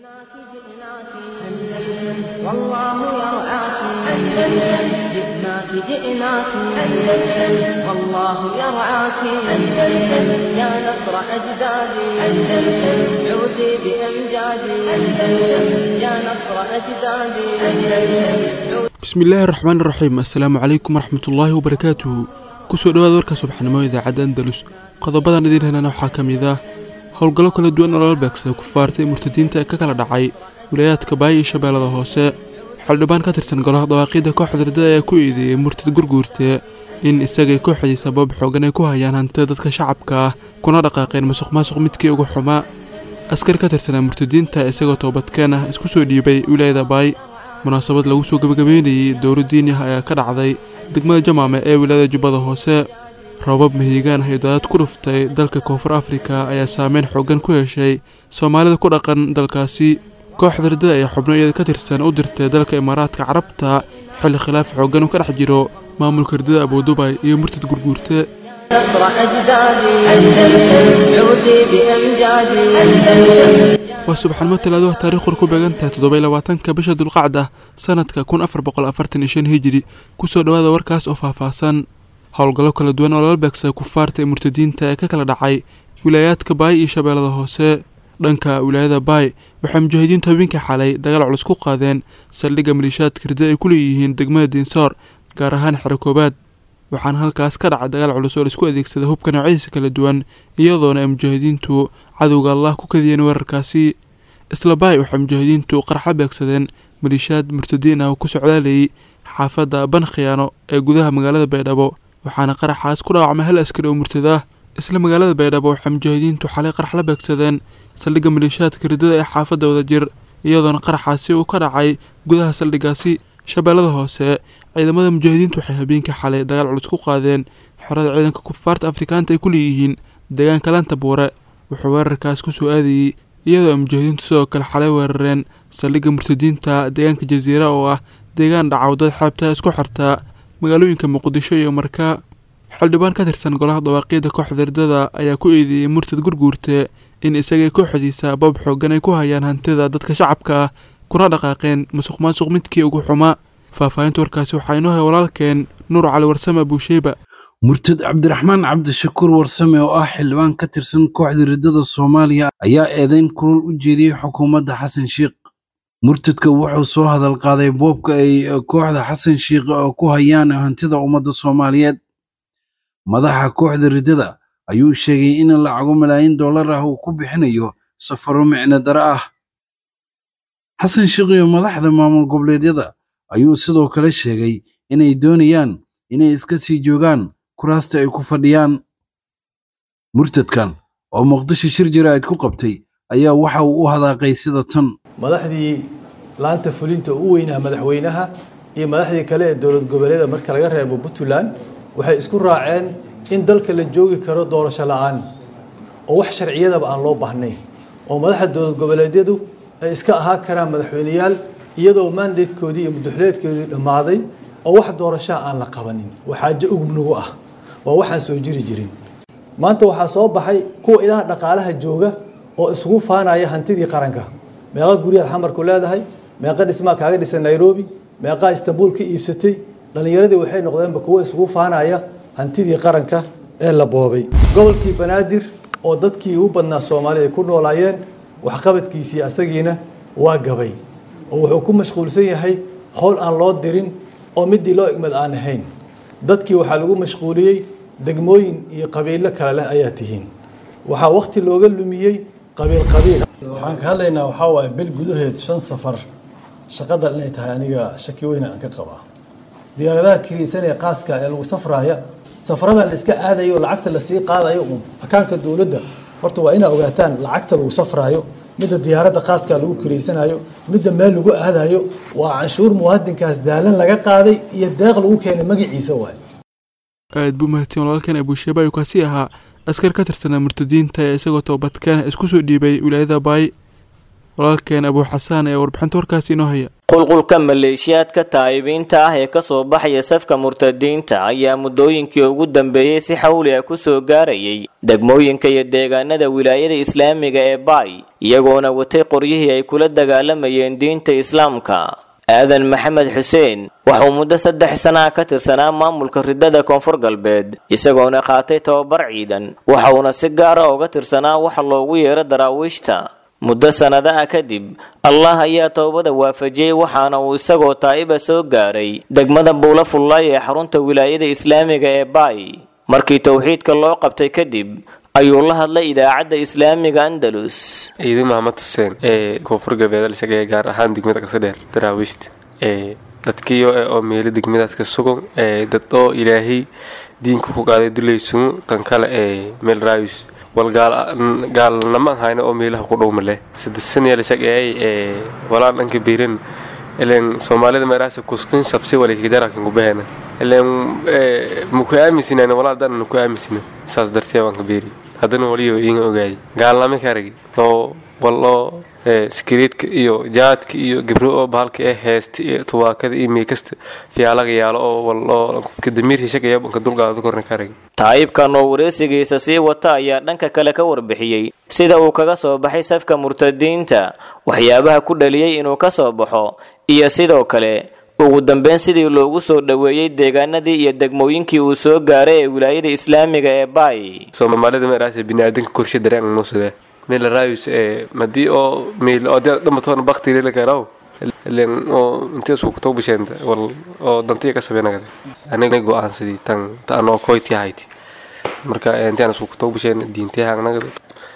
جئناك جئناك أندلس والله يرعاك أندلس جئناك جئناك أندلس والله يرعاك أندلس يا نصر أجدادي أندلس عودي بأمجادي أندلس يا نصر أجدادي أندلس bismillaahi raxmaan raxiim assalaamu calaykum waraxmatullaahi wabarakaatuhu kusoo dhawaada warka subaxnimo idaacadda andalus qodobadan idiin helana waxaa ka mid ah howlgallo kala duwan oo lala beegsada kufaarta ee murtadiinta ee ka kala dhacay wilayaadka baaya iyo shabeellada hoose xildhibaan ka tirsan golaha dawaaqiidda kooxda ardada ayaa ku eedeeyey murtad gurguurte in isagay kooxdii sabab xoogan ay ku hayaan hantida dadka shacabka ah kuna dhaqaaqeen masuq maasuq midkii ugu xumaa askar ka tirsanaa murtadiinta isagoo toobadkeen ah isku soo dhiibay wilaayada baay munaasabad lagu soo gebagabeynayey dowlo diini ah ayaa ka dhacday degmada jamaame ee wilaayada jubbada hoose roobab mahiigaan ah iyo daadad ku dhuftay dalka koonfur afrika ayaa saameyn xoogan ku yeeshay soomaalida ku dhaqan dalkaasi kooxda ardada ayaa xubno iyada ka tirsan u dirtay dalka imaaraadka carabta xilli khilaaf xoogan uu ka dhex jiro maamulka ardada abuudubay iyo murtad gurguurte نصر أجدادي أندلس عودي بأمجادي أندلس waa subaxnimo talaado taariikhur ku beegantahay toddoba iyo labaatanka bisha dulqacda sanadka kun afar boqol afartan iyo shan hijiri kusoo dhawaada warkaas oo faahfaahsan howlgallo kala duwan oo lala beegsada kufaarta ee murtadiinta ee ka kala dhacay wilaayaadka baay iyo shabeellada hoose dhanka wilaayada baay waxay mujaahidiintu habeenkii xalay dagaal culus ku qaadeen saldhigga maliishaadka ridda ay ku leeyihiin degmada diinsoor gaar ahaan xero koobaad waxaana halkaas ka dhacay dagaal culus oo laisku adeegsada hubka noocyadiisa kala duwan iyadoona ay mujaahidiintu cadowga allah ku kadiyeen weerarkaasi isla baay waxay mujaahidiintu qarxa beegsadeen maliishaad murtadiin ah oo ku socdaalayay xaafadda ban khiyaano ee gudaha magaalada baydhabo waxaana qaraxaas ku dhaawacmay hal askari oo murtada ah isla magaalada baydhabo waxay mujaahidiintu xalay qarax la beegsadeen saldhigga maliishaadka ridada ee xaafadda wadajir iyadoona qaraxaasi uu ka dhacay gudaha saldhiggaasi shabeellada hoose ciidamada mujaahidiintu waxay habeenkii xalay dagaal culus ku qaadeen xerada ciidanka kufaarta afrikaanta ay ku leeyihiin deegaanka lanta buure wuxuu weerarkaas ku soo aadayey iyadoo ay mujaahidiintu sidoo kale xalay weerareen saldhigga murtadiinta deegaanka jasiira oo ah deegaan dhacawdad xeebta isku xirta magaalooyinka muqdisho iyo markaa xildhibaan ka tirsan golaha dawaaqiidda kooxda ardada ayaa ku eedeeyey murtad gurguurte in isagay kooxdiisa bab xoogan ay ku hayaan hantida dadka shacabka ah kuna dhaqaaqeen masuq maasuq midkii ugu xumaa faahfaahinta warkaasi waxaa inoo hay walaalkeen nuur cali warsame abuusheyba murtad cabdiraxmaan cabdishakuur warsame oo ah xildhibaan ka tirsan kooxda riddada soomaaliya ayaa eedeyn kulul u jeediyey xukuumadda xasan sheikh murtadka wuxuu soo hadal qaaday boobka ay kooxda xasan sheikh ku hayaan hantida ummadda soomaaliyeed madaxa kooxda riddada ayuu sheegay in lacago malaayiin dollar ah uu ku bixinayo safaro micno dare ah xasan sheikh iyo madaxda maamul goboleedyada ayuu sidoo kale sheegay inay doonayaan inay iska sii joogaan kuraasta ay ku fadhiyaan murtadkan oo muqdisho shir jaraa'id ku qabtay ayaa waxa uu u hadaaqay sida tan madaxdii laanta fulinta u weynaa madaxweynaha iyo madaxdii kale ee dowlad goboleeda marka laga reebo puntland waxay isku raaceen in dalka la joogi karo doorasho la'aan oo wax sharciyadaba aan loo baahnayn oo madaxda dowlad goboleedyadu ay iska ahaan karaan madaxweyneyaal iyadoo mandatekoodii iyo mudaxuleedkoodii dhammaaday oo wax doorashaa aan la qabanin waa xaajo ugubnagu ah waa waxaan soo jiri jirin maanta waxaa soo baxay kuwa ilaha dhaqaalaha jooga oo isugu faanaya hantidii qaranka meeqa guryaad xamarku leedahay meeqa dhismaa kaaga dhisan nairobi meeqaa istanbul ka iibsatay dhallinyaradii waxay noqdeenba kuwo isugu faanaya hantidii qaranka ee la boobay gobolkii banaadir oo dadkii ugu badnaa soomaalida ay ku noolaayeen waxqabadkiisii asagiina waa gabay oo wuxuu ku mashquulsan yahay howl aan loo dirin oo midii loo igmad aan ahayn dadkii waxaa lagu mashquuliyey degmooyin iyo qabiilo kale leh ayaa tihiin waxaa wakti looga lumiyey qabiil qabiil waxaan ka hadlaynaa waxaa waaye bil gudaheed shan safar shaqadan inay tahay aniga shaki weyna aan ka qabaa diyaaradaha kiriisan ee qaaska ee lagu safraaya safaradan la iska aadayo lacagta lasii qaadayo uun akaanka dowladda horta waa inaa ogaataan lacagta lagu safraayo midda diyaaradda qaaska lagu kiraysanayo midda meel lagu aadayo waa canshuur muwaadinkaas daalan laga qaaday iyo deeq lagu keenay magaciisa waay aad buu mahadsan walaalkan abuusheeba ayuu kaasi ahaa askar ka tirsanaa murtadiinta ee isagoo toobadkeena isku soo dhiibay wilaayada baay walaalkeen abuu xasaan ee warbixinta warkaasi inoo haya qulqulka maleeshiyaadka taa'ibiinta ah ee kasoo baxaya safka murtadiinta ayaa muddooyinkii ugu dambeeyey si xawli ah kusoo gaarayay degmooyinka iyo deegaanada wilaayada islaamiga ee baay iyagoona watay qoryihii ay kula dagaalamayeen diinta islaamka aadan maxamed xuseen waxuu muddo saddex sana ka tirsanaa maamulka ridada koonfur galbeed isagoona qaatay tababar ciidan waxauna si gaara uga tirsanaa waxa loogu yeero daraawiishta muddo sannada ah kadib allah ayaa towbada waafajiyey waxaana uu isagoo taa'iba soo gaaray degmada buula fullaay ee xarunta wilaayada islaamiga ee baay markii towxiidka loo qabtay kadib ayuu la hadlay idaacadda islaamiga andalus ciidan maxamed xuseen ee koonfur galbeed isaga ee gaar ahaan degmada qasadheer daraawiishta ee dadkiyo oo meelo degmadaas ka sugan ee dad oo ilaahay diinka ku qaaday dulaysumu tan kale ee meel raayus wal gaalnama ahayna oo meelaha ku dhowmale saddesanyalashageey ee walaan dhanka biiran ilen soomaalida meeraasa kuskin sabsi walikajarakan kubahena ilen muku aaminsinayna walaa dana nuku aaminsina saas dartee waan ka beeri haddana waliyo iinga ogaayay gaalnama ka aragi loo walloo sikiriidka iyo jaadka iyo gabro oo bahalka ee heesta iyo tubaakada iyo miikasta fiyaalaga yaalo oo walloo qofka damiirsi shaqaya banka dulqaada korna ka aragi taayibkan oo wareysigiisa sii wata ayaa dhanka kale ka warbixiyey sida uu kaga soo baxay safka murtadiinta waxyaabaha ku dhaliyey inuu ka soo baxo iyo sidoo kale ugu dambeyn sidii loogu soo dhoweeyey deegaanadii iyo degmooyinkii uu soo gaaray ee wilaayada islaamiga ee baay soomaalida meeraas biniaadanka korshe dareen nuusade meel raayus ee madii oo meel oo dad dhamatoona bakti leela karaw ilen oo intee isku kutoo bisheenta wal oo dantiya ka sabeynagada aniga go-aansadii tan tan oo koyti ahayti marka intaan isku kutoo bisheen diintee haagnagada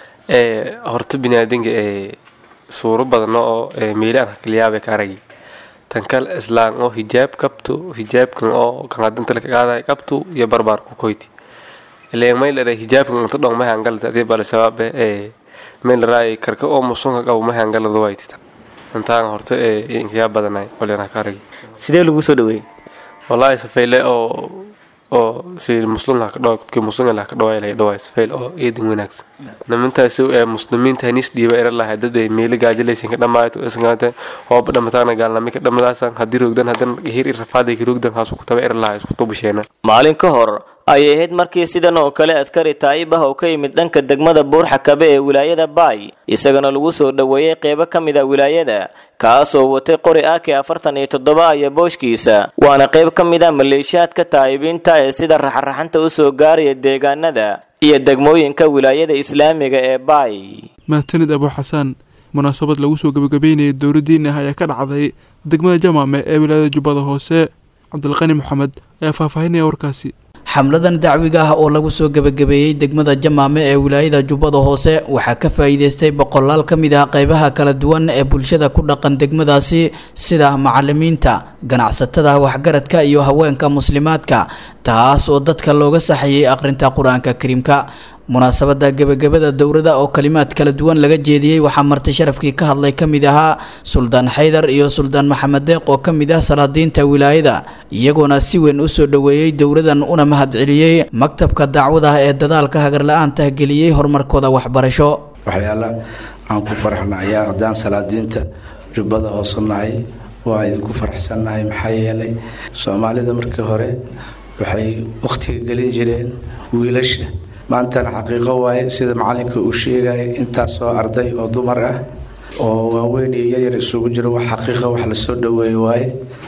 ee horta biniaadanka ee suuro badan oo meelaan hakaliyaabay ka aragi tan kale islaan oo hijaab qabto hijaabkan oo kanqadanta la qaaday qabto iyo barbaar ku koyti ileen may la hijaabkan inta dhong ma hangalta adii bal shabaab ee meel raay karka oo musunka qabo ma hangalada way tita intaan horta ee inkiya badanay waleena ka aragi sidee lagu soo dhaweeyey wallahi safayle oo oo si muslim ka dhaw qofkii muslim la ka dhaw ilaa dhaw safayle oo eedin wanaagsan nimantaas ee muslimiinta hanis dhiiba era laha dad ay meel gaajilaysan ka dhamaato isgaanta oo dhamataana gaalnami ka dhamadaasan hadii roogdan hadan hir irfaaday ka roogdan haas ku taba era laha isku tubusheena maalin ka hor ayay ahayd markii sidan oo kale askari taa'ib ah oo ka yimid dhanka degmada buurxakabe ee wilaayada baay isagana lagu soo dhoweeyey qeybo ka mid a wilaayada kaasoo watay qori aki afartan iyo toddoba aya booshkiisa waana qayb ka mid a maleeshiyaadka taa'ibiinta ee sida raxraxanta u soo gaaraya deegaanada iyo degmooyinka wilaayada islaamiga ee baay mahadsanid abuu xasaan munaasabad lagu soo gebagabeynayay dowladdiin ah ayaa ka dhacday degmada jamaame ee wilaayada jubbada hoose cabdilqani maxamed ayaa faahfaahinaya warkaasi xamladan dacwiga ah oo lagu soo gebagabeeyey degmada jamaame ee wilaayada jubbada hoose waxaa ka faa'iideystay boqolaal ka mid ah qaybaha kala duwan ee bulshada ku dhaqan degmadaasi sida macalimiinta ganacsatada waxgaradka iyo haweenka muslimaadka taas oo dadka looga saxayay akhrinta qur-aanka kariimka munaasabada gebagabada dowrada oo kalimaad kala duwan laga jeediyey waxaa marti sharafkii ka hadlay ka mid ahaa suldaan xaydar iyo suldaan maxamed deeq oo ka mid ah salaadiinta wilaayada iyagoona si weyn u soo dhoweeyey dowradan una mahadceliyey maktabka dacwada ee dadaalka hagarla-aanta geliyey horumarkooda waxbarasho waxyaala aan ku faraxnayaa haddaan salaadiinta jubbada hoose nahay waa idinku faraxsannahay maxaa yeelay soomaalida markii hore waxay wakhtiga gelin jireen wiilasha maantana xaqiiqo waaye sida macalinka uu sheegaya intaasoo arday oo dumar ah oo waaweyn iyo yaryar isugu jiro wax xaqiiqa wax lasoo dhoweeye waaye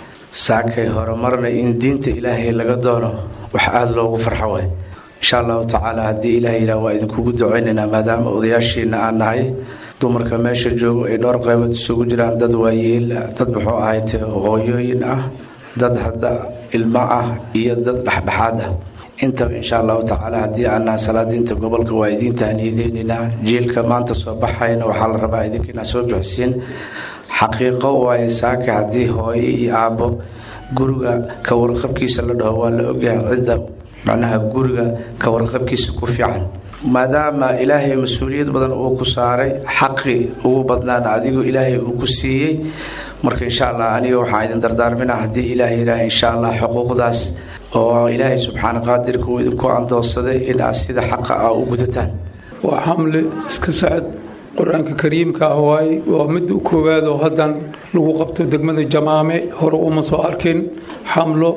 saakay horumarna in diinta ilaahay laga doono wax aada loogu farxo waay insha allahu tacaala haddii ilaah yidhaah waa idinkugu duceynaynaa maadaama odayaashiina aan nahay dumarka meesha joogo ay dhowr qaybood isugu jiraan dad waayeel dad muxuu ahayte hooyooyin ah dad hadda ilmo ah iyo dad dhexdhexaad ah intaba insha allahu tacaala haddii aannaha salaadiinta gobolka waa idiinta haniyadeynaynaa jiilka maanta soo baxayna waxaa la rabaa idinka inaad soo bixisiin xaqiiqo waaye saaka haddii hooyo iyo aabbo guriga ka warqabkiisa la dhaho waa la ogyahay cidda macnaha guriga ka warqabkiisa ku fiican maadaama ilaahay mas-uuliyad badan uu ku saaray xaqi ugu badnaana adigoo ilaahay uu ku siiyey marka insha allah aniga waxaan idin dardaarmina haddii ilaah yidhaah insha allah xuquuqdaas oo ilaahay subxaana qaadirka uu idinku andoonsaday inaad sida xaqa ah u gudataan waa xamle iska socod qur-aanka kariimka ah waaye waa midda u koowaad oo haddan lagu qabto degmada jamaame hore uma soo arkin xamlo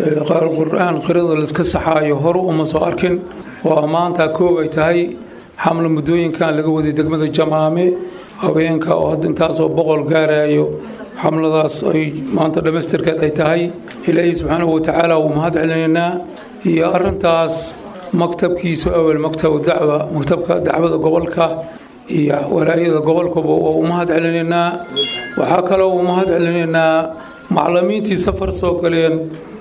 qur-aan qirada laiska saxaayo hore uma soo arkin waa maanta koob ay tahay xamlo muddooyinkan laga waday degmada jamaame haweenka oo hadda intaasoo boqol gaarayo xamladaas ay maanta dhammaystirkeed ay tahay ilaahay subxaanahu watacaala wuu mahad celinaynaa iyo arrintaas maktabkiisa awel maktab dacwa maktabka dacwada gobolka iyo walaayada gobolkaba waa u mahad celinaynaa waxaa kaloo u mahad celinaynaa macalimiintii safar soo galeen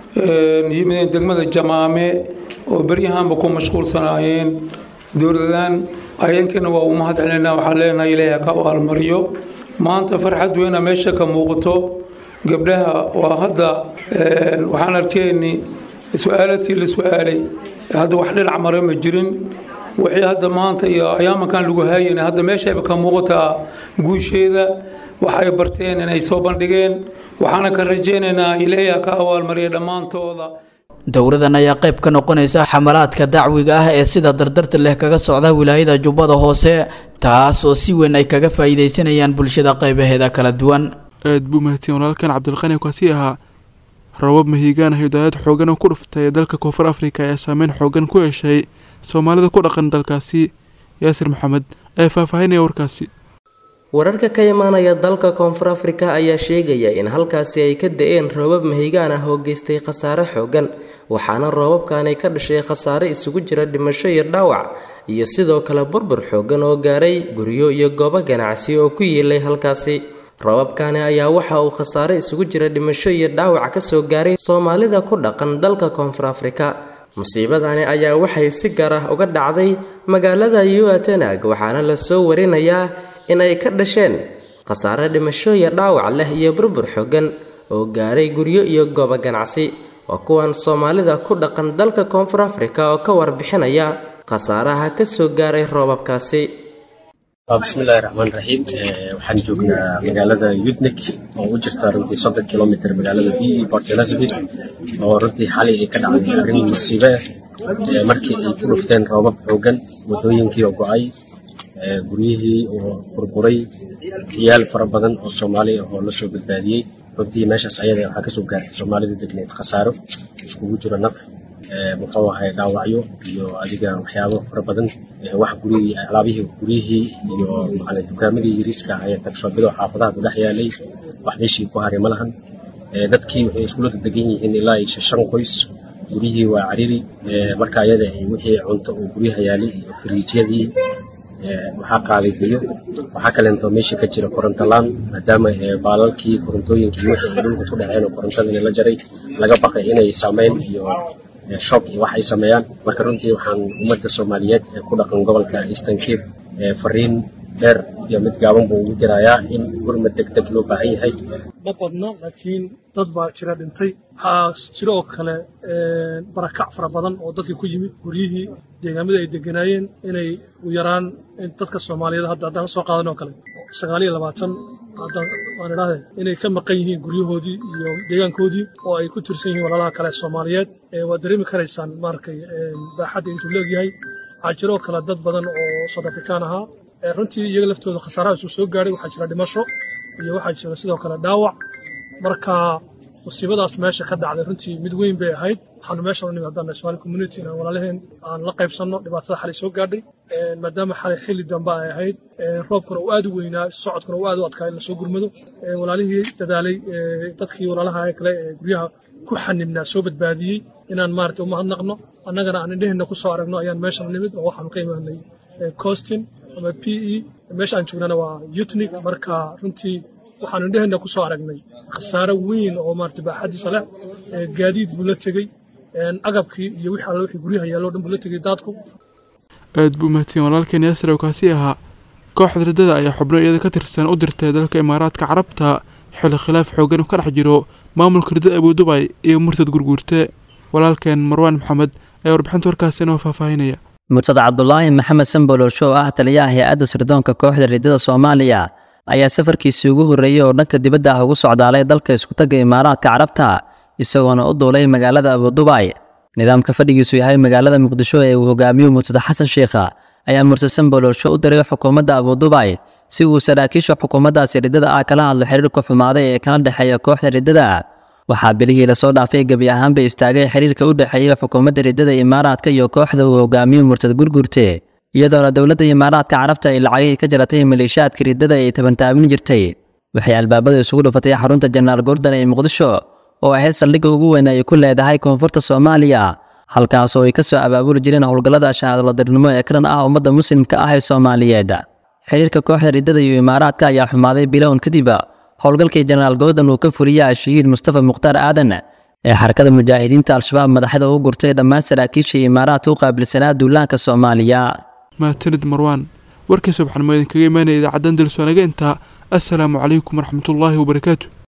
yimideen degmada jamaame oo beryahanba ku mashquulsanaayeen dowladan ayankana waa u mahad celinaynaa waxaa leenahay ilaahay ka abaalmariyo maanta farxad weyna meesha ka muuqato gabdhaha waa hadda waxaan arkeenni su-aaladkii la su-aalay hadda wax dhinac mare ma jirin wixii hadda maanta iyo ayaamankan lagu haayana hadda meeshayba ka muuqataa guusheeda waxay barteen inay soo bandhigeen waxaana ka rajaynaynaa ilaahay ka abaalmariya dhammaantooda dowladan ayaa qayb ka noqonaysa xamalaadka dacwiga ah ee sida dardarta leh kaga socda wilaayada jubbada hoose taas oo si weyn ay kaga faa'iidaysanayaan bulshada qaybaheeda kala duwan aad buu mahadsan walaalkan cabdilqani kaasi ahaa rabab mahiigaan ah hidaayad xoogan oo ku dhuftay ee dalka koonfur afrika ayaa saameyn xoogan ku yeeshay soomaalida ku dhaqan dalkaasi yaasir maxamed ee faahfaahinaya warkaasi wararka ka imaanaya dalka koonfur afrika ayaa sheegaya in halkaasi ay ka da-een roobab mahigaan ah oo geystay khasaare xoogan waxaana roobabkani ka dhashay khasaare isugu jira dhimasho iyo dhaawac iyo sidoo kale burbur xoogan oo gaaray guryo iyo goobo ganacsi oo ku yiilay halkaasi roobabkani ayaa waxa uu khasaare isugu jira dhimasho iyo dhaawac kasoo gaaray soomaalida ku dhaqan dalka koonfur afrika musiibadani ayaa waxay si gaar ah uga dhacday magaalada yuatenag waxaana lasoo warinayaa in ay ka dhasheen khasaare dhimasho iyo dhaawac leh iyo burbur xoogan oo gaaray guryo iyo goobo ganacsi waa kuwan soomaalida ku dhaqan dalka koonfur afrika oo ka warbixinaya khasaaraha kasoo gaaray roobabkaasi bismillahi raxmaan raxiim waxaan joognaa magaalada yudnik oo u jirta runtii soddon kilomitr magaalada b e port elizabeth oo runtii xalay ay ka dhacday arrin musiibe ah markii ay ku dhufteen roobab xoogan waddooyinkii oo go-ay guryihii oo burburay ciyaal fara badan oo soomaali ah oo lasoo badbaadiyey runtii meeshaas ayada waxaa kasoo gaartay soomaalida degneed khasaaro iskugu jiro naf muxuu ahay dhaawacyo iyo adiga waxyaabo fara badan wax gurihii alaabihii guryihii iyo macala dukaamadii yariiska ah ee tagshoobado xaafadaha ku dhex yaalay wax meeshii ku haray ma lahan dadkii waxay iskula degan yihiin ilaa iyo shan qoys guryihii waa cariri marka ayada wixii cunto oo guryaha yaalay iyo firiijyadii waxaa qaaday biyo waxaa kaleentoo meesha ka jira korontolaan maadaama baalalkii korontooyinkii wixii ay dhulka ku dhaceen oo korontadii la jaray laga baqay inay saameyn iyo shock iyo wax ay sameeyaan marka runtii waxaan ummadda soomaaliyeed ee ku dhaqan gobolka eastern cape fariin dheer iyo mid gaaban buu ugu dirayaa in gurmad degdeg loo baahan yahay ma badno laakiin dad baa jira dhintay waxaa jira oo kale barakac fara badan oo dadkii ku yimid guryihii deegaamada ay deganaayeen inay u yaraan dadka soomaaliyeed hadda haddaan soo qaadan oo kale sagaal iyo labaatan waan idhahde inay ka maqan yihiin guryahoodii iyo deegaankoodii oo ay ku tirsan yihiin walaalaha kale soomaaliyeed waad dareemi karaysaan maarkay baaxadda intuu leegyahay waxaa jira oo kale dad badan oo south afrikaan ahaa runtii iyaga laftooda khasaaraha isu soo gaadhay waxaa jira dhimasho iyo waxaa jira sidoo kale dhaawac marka musiibadaas meesha ka dhacday runtii mid weyn bay ahayd waxaanu meeshan u nimi haddaan somali community inaan walaalaheen aan la qaybsanno dhibaatada xalay soo gaadhay maadaama xalay xilli dambe ay ahayd roobkuna uu aad u weynaa socodkuna uu aad u adkaa in lasoo gurmado walaalihii dadaalay dadkii walaalaha kale ee guryaha ku xanibnaa soo badbaadiyey inaan maarata u mahadnaqno annagana aan indheheenna ku soo aragno ayaan meeshan nimid oo waxaanu ka imaanay costin ama p e meesha aan joognana waa yutnik marka runtii waxaanu indheheenna ku soo aragnay khasaare weyn oo maarata baaxadiisa leh gaadiid buu la tegey agabkii iyo wixii alle wixii guryaha yaallo dhan buu la tegey daadku aad buu mahadsan walaalkeen yaasir oo kaasi ahaa kooxda riddada ayaa xubno iyada ka tirsan u dirtay dalka imaaraadka carabta xilli khilaaf xoogan ka dhex jiro maamulka riddada abudubay iyo murtad gurguurte walaalkeen marwaan maxamed ayaa warbixinta warkaasi inoo faahfaahinaya murtad cabdulaahi maxamed sambolosh oo ah taliyaha hay-adda sirdoonka kooxda riddada soomaaliya ayaa safarkiisii ugu horreeyey oo dhanka dibadda ah ugu socdaalay dalka iskutagga imaaraadka carabta isagoona u duulay magaalada abudubay nidaamka fadhigiisu yahay magaalada muqdisho ee uu hogaamiyo murtada xasan sheikha ayaa murse samboloolsho u diray xukuumadda abudubay si uu saraakiisha xukuumaddaasi riddada ah kala hadlo xiriirka xumaaday ee kala dhexeeya kooxda riddada waxaa bilihii lasoo dhaafay gebi ahaanba istaagay xiriirka u dhexeeya xukuumadda riddada imaaraadka iyo kooxda uu hogaamiyo murtad gurgurte iyadoona dowladda imaaraadka carabta ay lacagihii ka jaratay maleeshiyaadka riddada ay tabantaabin jirtay waxay albaabada isugu dhufatay xarunta jenaraal gordon ee muqdisho oo ahayd saldhigga ugu weyn ay ku leedahay koonfurta soomaaliya halkaas oo ay ka soo abaabuli jireen howlgallada shahaadoladarnimo ee karan ah ummadda muslimka ah ee soomaaliyeed xiriirka kooxda riddada iyo imaaraadka ayaa xumaaday bilown kadib howlgalkii jenaraal gordon uu ka fuliyay shahiid mustafa mukhtaar aadan ee xarakada mujaahidiinta al-shabaab madaxda ugu gurtay dhammaan saraakiisha imaaraadka u qaabilsanaa duulaanka soomaaliya mahadsanid marwaan warkiisa waxaan mo idinkaga imaanaya idaacaddan dilsonaga intaa assalaamu calaykum waraxmatullaahi wabarakaatu